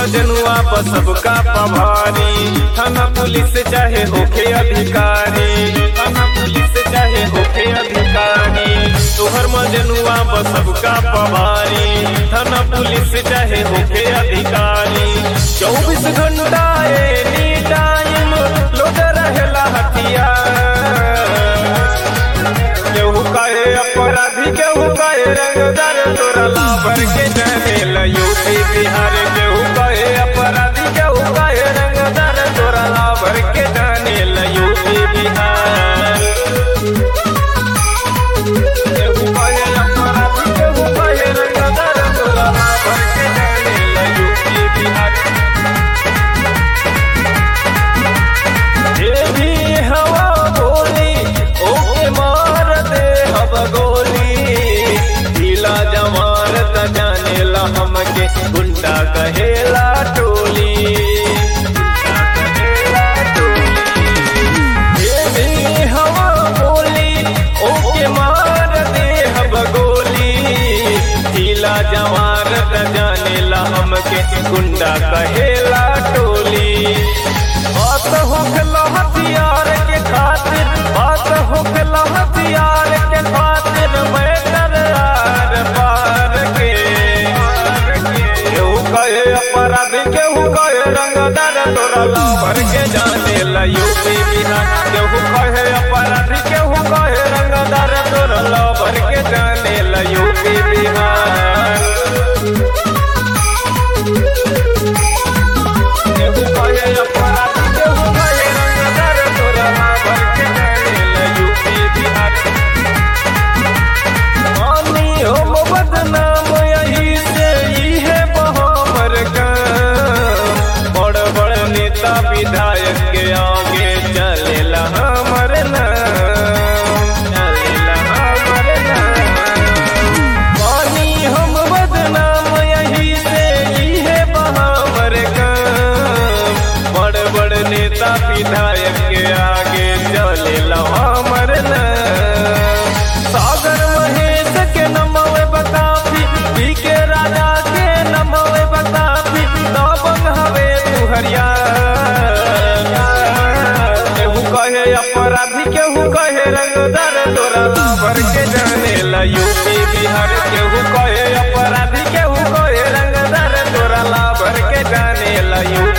मजनुआ बस सबका पभारी थाना पुलिस चाहे होके अधिकारी थाना पुलिस चाहे होके अधिकारी तोहर मजनुआ बस सबका पभारी थाना पुलिस चाहे होके अधिकारी चौबीस घंटा एनी टाइम लोड रहेला हथियार केहू कहे अपराधी केहू कहे रंगदार तोरा लाभर के जाने यूपी बिहार केहू कहे अपराधी केहू कहे रंगदार तोरा लाभर के जाने यूपी बिहार केहू कहे अपराधी केहू कहे रंगदार तोरा लाभर के जाने यूपी बिहार जे भी हवा बोली ओके मार दे हब गोली ढीला जवार त जानेला हमके गुंडा कहेला टोली गुंडा कहेला टोली। जे भी हवा बोली ओके मार दे हब गोली ढीला जवार त जानेला हमके गुंडा कहेला टोली बात होखला हथियार के खातिर बात होखला हथियार के खातिर मैं आर पार के केहू कहे अपराधी केहू कहे रंगदार तोरा लाभर के जाने ला यूपी बिहार केहू कहे अपराधी केहू कहे रंगदार तोरा लाभर के जाने ला यूपी बिहार केहू कहे अपराधी केहू कहे रंगदार तोरा लाभर के जाने ला यूपी बिहार मानी हम बदनाम यही से ही है बहामर का बड़ बड़ नेता विधायक के आगे चलेला हमर नाम चलेला हमर नाम मानी हम बदनाम यही से ही है बहामर का बड़ बड़ नेता विधायक के आगे चलेला हमर नाम सागर महेश के नमवे बताबी पी के राजा के नमवे बताबी दबंग हवे तू हरियार केहू कहे अपराधी केहू कहे रंगदार तोरा लाभर के जाने ला यूपी बिहार केहू कहे अपराधी केहू कहे रंगदार तोरा लाभर के जाने ला यूपी